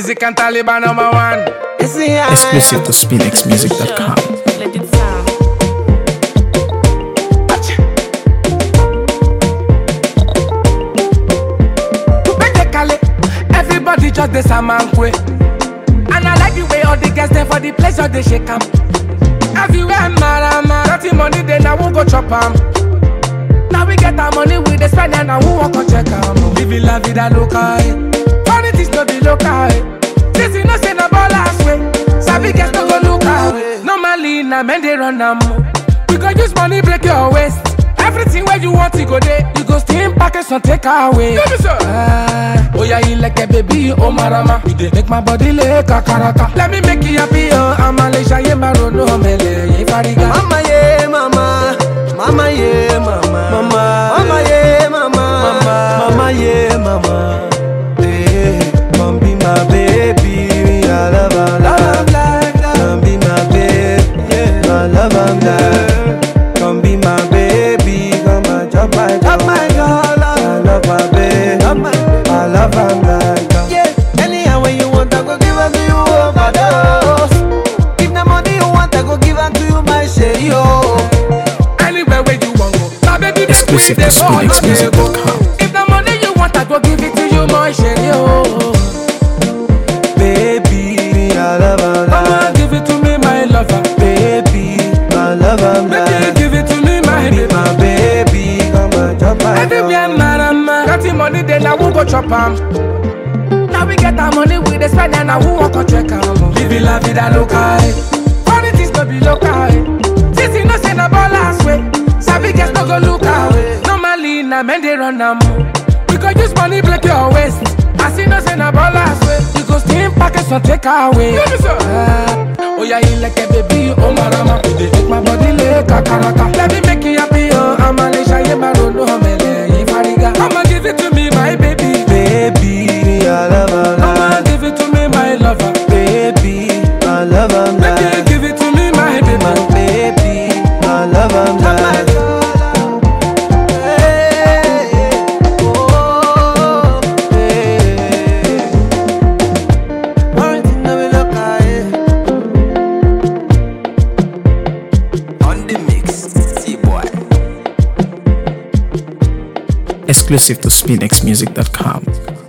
Music and Taliban number one. Exclusive to SpinXMusic.com. Let it sound. Kale, everybody just the samankwe. And I like the way all the girls there for the place all they shake 'em. Everywhere marama, dirty money then I won't go chop 'em. Now we get our money with the spend and I won't walk or check 'em. Living la vida loca, eh. Funny things no be local, eh. This you know say na ballers way. Sabi girls no go look away. Normally na men they run 'em. We go use money break your waist. Everything where you want to go there, you go steam package and take away. Ah, oh yeah, you like a baby, oh marama. You dey make my body like a karaka. Let me make you happy, oh I'm a leisha, yeah, my road, no mele, yeah, fariga. Mama yeah, mama, mama yeah, mama, mama, mama yeah, mama, mama, mama yeah, mama. Hey, come be my baby, I love her, love, love, come be my baby, I love her, love. Come be my baby, come and chop my chop my girl, I love my baby, I love her, love. Yeah, anyhow when you want, I go give her to you overdose. If the money you want, I go give her to you, my shady, oh. Anywhere where you want go, my baby, make we Exclusive dey to go, no dey go. SpinXMusic.com. If the money you want, I go give it to you, my shady, oh. Baby, I love her, Mama, love. give it to me, my lover. Baby, I love her, Baby, love. give it to me, my Be baby. my baby, come and chop my Everywhere, girl. marama. Got the money, then I won't go chop 'em. Now we get our money with the spend and I won't walk or check 'em. Living la vida loca, eh. Funny things no be local, eh. This you know say na ballers way. Sabi girls no go look away. Normally na men they run 'em. We go use money break your waist. I see no say na ballers way. You go steam package and take away. Ah, oh yeah, you like a baby, oh marama. You dey make my body like a karaka. Let me make you happy, oh. I'm a leisha, yeah, my road, no mele, yeah, fariga. Come and give it to me, my baby. Baby, I love her, Come love. and give it to me, my lover. Baby, I love her, Baby, love. give it to me, my baby. My baby, I love her, love. Hey, oh, hey. Quarantine, now we look high. On the mix, see boy. Exclusive to SpinXMusic.com.